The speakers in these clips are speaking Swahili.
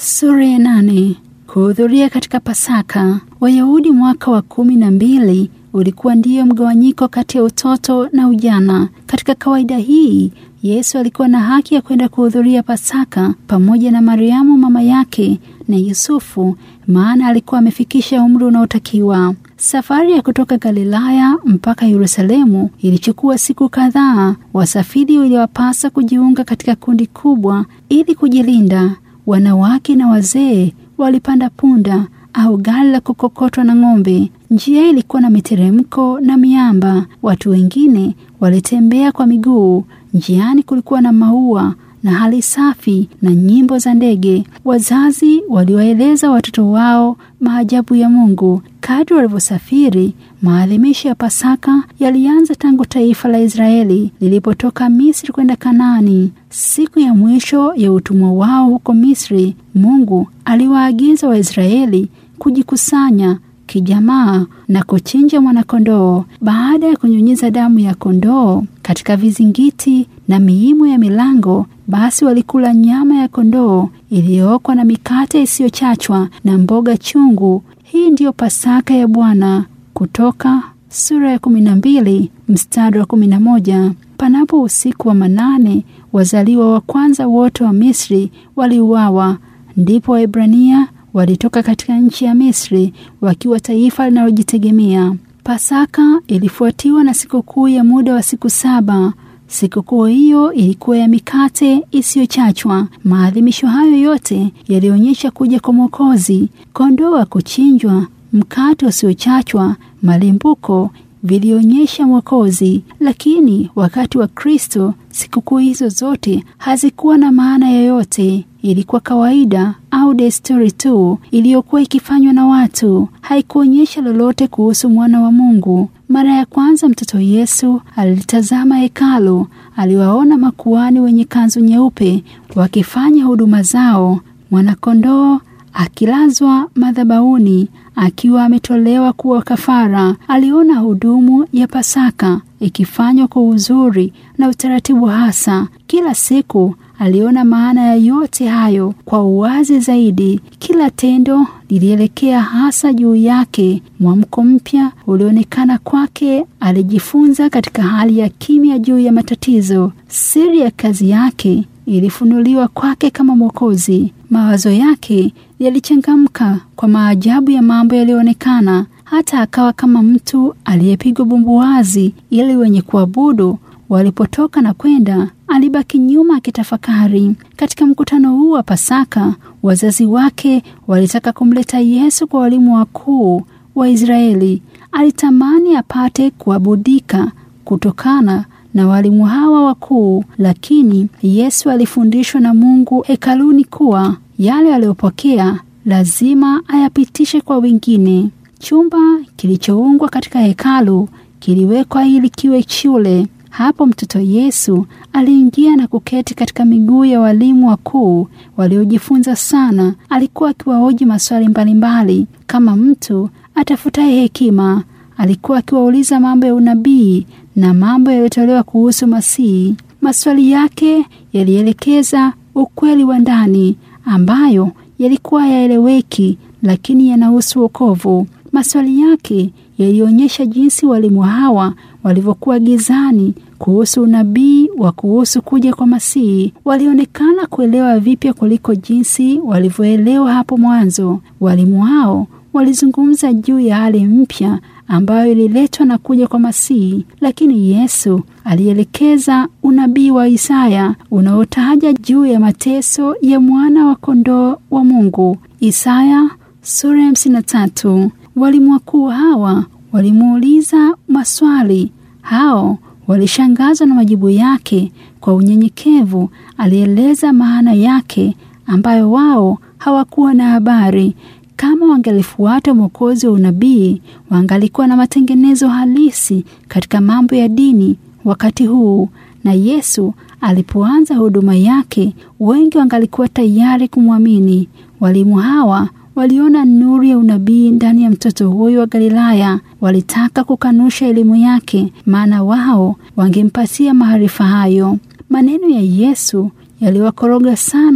Sura ya nane. Kuhudhuria katika Pasaka. Wayahudi mwaka wa kumi na mbili ulikuwa ndiyo mgawanyiko kati ya utoto na ujana. Katika kawaida hii, Yesu alikuwa na haki ya kwenda kuhudhuria Pasaka pamoja na Mariamu mama yake na Yusufu, maana alikuwa amefikisha umri unaotakiwa. Safari ya kutoka Galilaya mpaka Yerusalemu ilichukua siku kadhaa. Wasafiri waliwapasa kujiunga katika kundi kubwa ili kujilinda. Wanawake na wazee walipanda punda au gari la kukokotwa na ng'ombe. Njia ilikuwa na miteremko na miamba. Watu wengine walitembea kwa miguu. Njiani kulikuwa na maua na hali safi na nyimbo za ndege. Wazazi waliwaeleza watoto wao maajabu ya Mungu. Kadri walivyosafiri, maadhimisho ya Pasaka yalianza tangu taifa la Israeli lilipotoka Misri kwenda Kanaani. Siku ya mwisho ya utumwa wao huko Misri, Mungu aliwaagiza Waisraeli kujikusanya kijamaa na kuchinja mwanakondoo. Baada ya kunyunyiza damu ya kondoo katika vizingiti na miimo ya milango, basi walikula nyama ya kondoo iliyookwa na mikate isiyochachwa na mboga chungu. Hii ndiyo Pasaka ya Bwana. Kutoka sura ya kumi na mbili mstari wa kumi na moja. Panapo usiku wa manane, wazaliwa wa kwanza wote wa Misri waliuawa. Ndipo Waebrania walitoka katika nchi ya Misri wakiwa taifa linalojitegemea. Pasaka ilifuatiwa na sikukuu ya muda wa siku saba. Sikukuu hiyo ilikuwa ya mikate isiyochachwa. Maadhimisho hayo yote yalionyesha kuja kwa Mwokozi. Kondoo wa kuchinjwa, mkate usiochachwa, malimbuko vilionyesha Mwokozi. Lakini wakati wa Kristo, sikukuu hizo zote hazikuwa na maana yoyote. Ilikuwa kawaida au desturi tu iliyokuwa ikifanywa na watu. Haikuonyesha lolote kuhusu mwana wa Mungu. Mara ya kwanza mtoto Yesu alitazama hekalu. Aliwaona makuhani wenye kanzu nyeupe wakifanya huduma zao, mwanakondoo akilazwa madhabahuni akiwa ametolewa kuwa kafara. Aliona hudumu ya Pasaka ikifanywa kwa uzuri na utaratibu hasa. Kila siku aliona maana ya yote hayo kwa uwazi zaidi. Kila tendo lilielekea hasa juu yake. Mwamko mpya ulionekana kwake. Alijifunza katika hali ya kimya juu ya matatizo. Siri ya kazi yake ilifunuliwa kwake kama Mwokozi. Mawazo yake yalichangamka kwa maajabu ya mambo yaliyoonekana. Hata akawa kama mtu aliyepigwa bumbuwazi, ili wenye kuabudu walipotoka na kwenda, alibaki nyuma akitafakari. Katika mkutano huu wa Pasaka, wazazi wake walitaka kumleta Yesu kwa walimu wakuu wa Israeli. Alitamani apate kuabudika kutokana na walimu hawa wakuu, lakini Yesu alifundishwa na Mungu hekaluni kuwa yale aliyopokea lazima ayapitishe kwa wengine. Chumba kilichoungwa katika hekalu kiliwekwa ili kiwe shule. Hapo mtoto Yesu aliingia na kuketi katika miguu ya walimu wakuu waliojifunza sana. Alikuwa akiwahoji maswali mbalimbali kama mtu atafutaye hekima. Alikuwa akiwauliza mambo ya unabii na mambo yaliyotolewa kuhusu Masihi. Maswali yake yalielekeza ukweli wa ndani ambayo yalikuwa yaeleweki, lakini yanahusu wokovu. Maswali yake yalionyesha jinsi walimu hawa walivyokuwa gizani kuhusu unabii wa kuhusu kuja kwa Masihi. Walionekana kuelewa vipya kuliko jinsi walivyoelewa hapo mwanzo. Walimu hao walizungumza juu ya hali mpya ambayo ililetwa na kuja kwa Masihi, lakini Yesu alielekeza unabii wa Isaya unaotaja juu ya mateso ya mwana wa kondoo wa Mungu. Isaya sura ya hamsini na tatu. Walimu wakuu hawa walimuuliza maswali. Hao walishangazwa na majibu yake. Kwa unyenyekevu alieleza maana yake ambayo wao hawakuwa na habari. Kama wangalifuata mwokozi wa unabii, wangalikuwa na matengenezo halisi katika mambo ya dini wakati huu. Na Yesu alipoanza huduma yake, wengi wangalikuwa tayari kumwamini. Walimu hawa waliona nuru ya unabii ndani ya mtoto huyo wa Galilaya. Walitaka kukanusha elimu yake, maana wao wangempatia maarifa hayo. Maneno ya Yesu yaliwakoroga sana.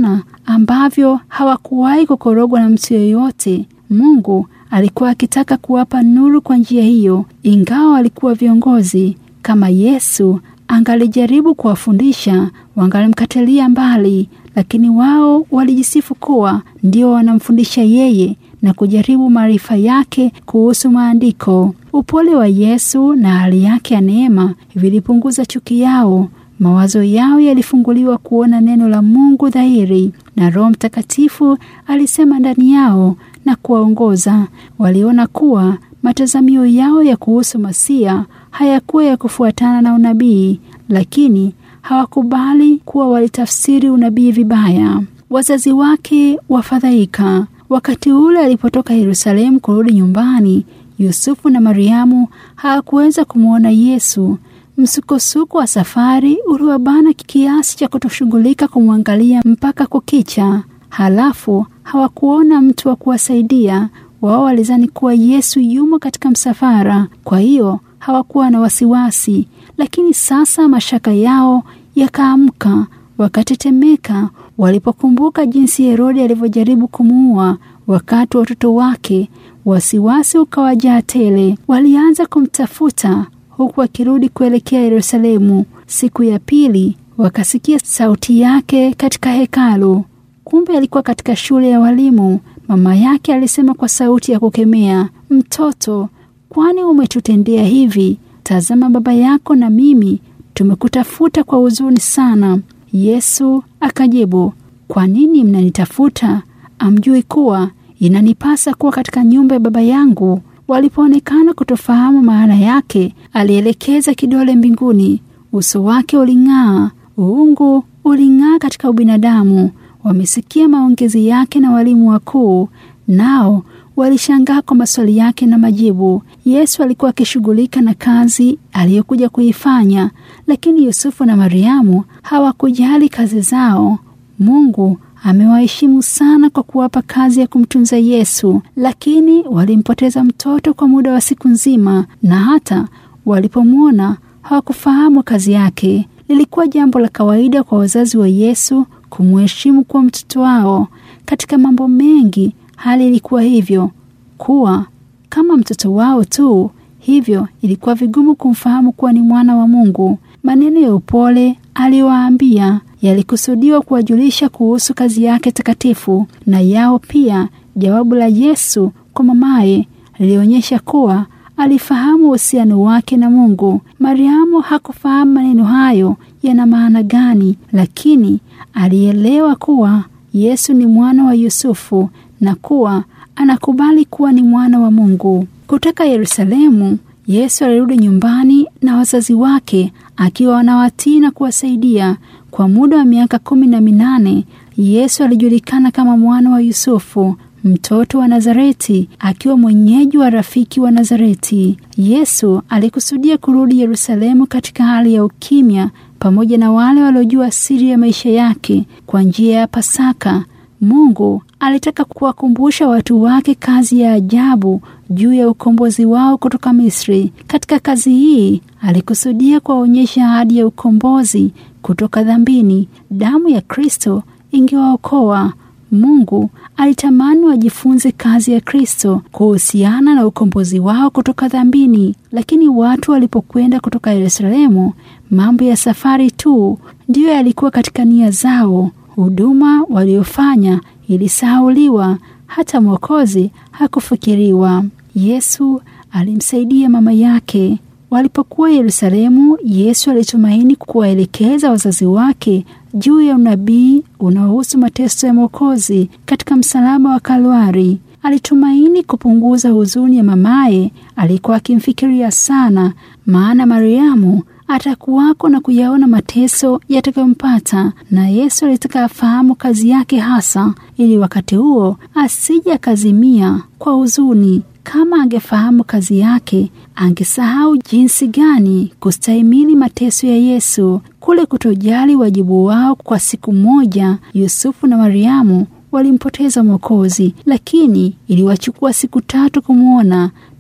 ambavyo hawakuwahi kukorogwa na mtu yeyote. Mungu alikuwa akitaka kuwapa nuru kwa njia hiyo, ingawa walikuwa viongozi. Kama Yesu angalijaribu kuwafundisha, wangalimkatilia mbali, lakini wao walijisifu kuwa ndio wanamfundisha yeye na kujaribu maarifa yake kuhusu maandiko. Upole wa Yesu na hali yake ya neema vilipunguza chuki yao. Mawazo yao yalifunguliwa kuona neno la Mungu dhahiri, na Roho Mtakatifu alisema ndani yao na kuwaongoza. Waliona kuwa matazamio yao ya kuhusu Masia hayakuwa ya kufuatana na unabii, lakini hawakubali kuwa walitafsiri unabii vibaya. Wazazi wake wafadhaika. Wakati ule alipotoka Yerusalemu kurudi nyumbani, Yusufu na Mariamu hawakuweza kumwona Yesu. Msukosuko wa safari uliwabana kiasi cha kutoshughulika kumwangalia mpaka kukicha. Halafu hawakuona mtu wa kuwasaidia. Wao walizani kuwa Yesu yumo katika msafara, kwa hiyo hawakuwa na wasiwasi. Lakini sasa mashaka yao yakaamka, wakatetemeka walipokumbuka jinsi Herodi alivyojaribu kumuua wakati wa watoto wake. Wasiwasi ukawajaa tele. Walianza kumtafuta huku wakirudi kuelekea Yerusalemu. Siku ya pili wakasikia sauti yake katika hekalu. Kumbe alikuwa katika shule ya walimu. Mama yake alisema kwa sauti ya kukemea, mtoto, kwani umetutendea hivi? Tazama, baba yako na mimi tumekutafuta kwa huzuni sana. Yesu akajibu, kwa nini mnanitafuta? Amjui kuwa inanipasa kuwa katika nyumba ya baba yangu? Walipoonekana kutofahamu maana yake, alielekeza kidole mbinguni. Uso wake uling'aa, uungu uling'aa katika ubinadamu. Wamesikia maongezi yake na walimu wakuu, nao walishangaa kwa maswali yake na majibu. Yesu alikuwa akishughulika na kazi aliyokuja kuifanya, lakini Yusufu na Mariamu hawakujali kazi zao. Mungu amewaheshimu sana kwa kuwapa kazi ya kumtunza Yesu, lakini walimpoteza mtoto kwa muda wa siku nzima, na hata walipomwona hawakufahamu kazi yake. Lilikuwa jambo la kawaida kwa wazazi wa Yesu kumheshimu kuwa mtoto wao. Katika mambo mengi hali ilikuwa hivyo, kuwa kama mtoto wao tu. Hivyo ilikuwa vigumu kumfahamu kuwa ni mwana wa Mungu. Maneno ya upole aliyowaambia yalikusudiwa kuwajulisha kuhusu kazi yake takatifu, na yao pia. Jawabu la Yesu kwa mamaye lilionyesha kuwa alifahamu uhusiano wake na Mungu. Mariamu hakufahamu maneno hayo yana maana gani, lakini alielewa kuwa Yesu ni mwana wa Yusufu na kuwa anakubali kuwa ni mwana wa Mungu. Kutoka Yerusalemu, Yesu alirudi nyumbani na wazazi wake akiwa wanawatii na kuwasaidia. Kwa muda wa miaka kumi na minane Yesu alijulikana kama mwana wa Yusufu, mtoto wa Nazareti, akiwa mwenyeji wa rafiki wa Nazareti. Yesu alikusudia kurudi Yerusalemu katika hali ya ukimya pamoja na wale waliojua siri ya maisha yake kwa njia ya Pasaka. Mungu alitaka kuwakumbusha watu wake kazi ya ajabu juu ya ukombozi wao kutoka Misri. Katika kazi hii alikusudia kuwaonyesha ahadi ya ukombozi kutoka dhambini. Damu ya Kristo ingewaokoa. Mungu alitamani wajifunze kazi ya Kristo kuhusiana na ukombozi wao kutoka dhambini, lakini watu walipokwenda kutoka Yerusalemu, mambo ya safari tu ndiyo yalikuwa katika nia zao. Huduma waliofanya ilisahauliwa, hata Mwokozi hakufikiriwa. Yesu alimsaidia mama yake. Walipokuwa Yerusalemu, Yesu alitumaini kuwaelekeza wazazi wake juu ya unabii unaohusu mateso ya Mwokozi katika msalaba wa Kalwari. Alitumaini kupunguza huzuni ya mamaye alikuwa akimfikiria sana, maana Mariamu atakuwako na kuyaona mateso yatakayompata, na Yesu alitaka afahamu kazi yake hasa, ili wakati huo asije akazimia kwa huzuni. Kama angefahamu kazi yake, angesahau jinsi gani kustahimili mateso ya Yesu. Kule kutojali wajibu wao kwa siku moja, Yusufu na Mariamu walimpoteza Mwokozi, lakini iliwachukua siku tatu kumwona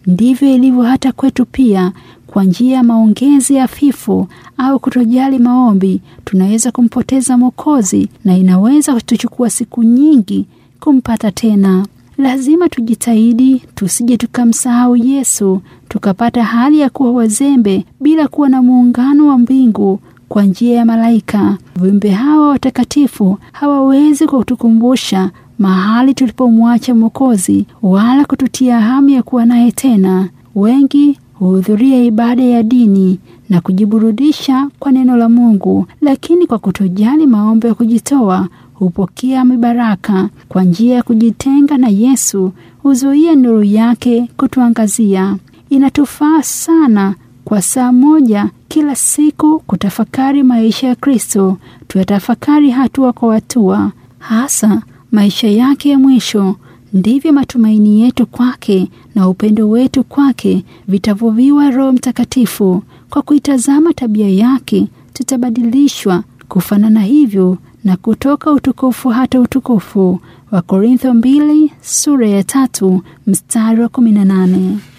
ndivyo ilivyo hata kwetu pia. Kwa njia ya maongezi hafifu au kutojali maombi, tunaweza kumpoteza Mwokozi na inaweza kutuchukua siku nyingi kumpata tena. Lazima tujitahidi tusije tukamsahau Yesu, tukapata hali ya kuwa wazembe bila kuwa na muungano wa mbingu kwa njia ya malaika. Viumbe hawa watakatifu hawawezi kutukumbusha mahali tulipomwacha Mwokozi wala kututia hamu ya kuwa naye tena. Wengi huhudhuria ibada ya dini na kujiburudisha kwa neno la Mungu, lakini kwa kutojali maombi ya kujitoa hupokea mibaraka. Kwa njia ya kujitenga na Yesu huzuia nuru yake kutuangazia. Inatufaa sana kwa saa moja kila siku kutafakari maisha ya Kristo, tuyatafakari hatua kwa hatua, hasa maisha yake ya mwisho. Ndivyo matumaini yetu kwake na upendo wetu kwake vitavuviwa Roho Mtakatifu. Kwa kuitazama tabia yake, tutabadilishwa kufanana hivyo na kutoka utukufu hata utukufu. Wakorintho mbili sura ya tatu mstari wa kumi na nane.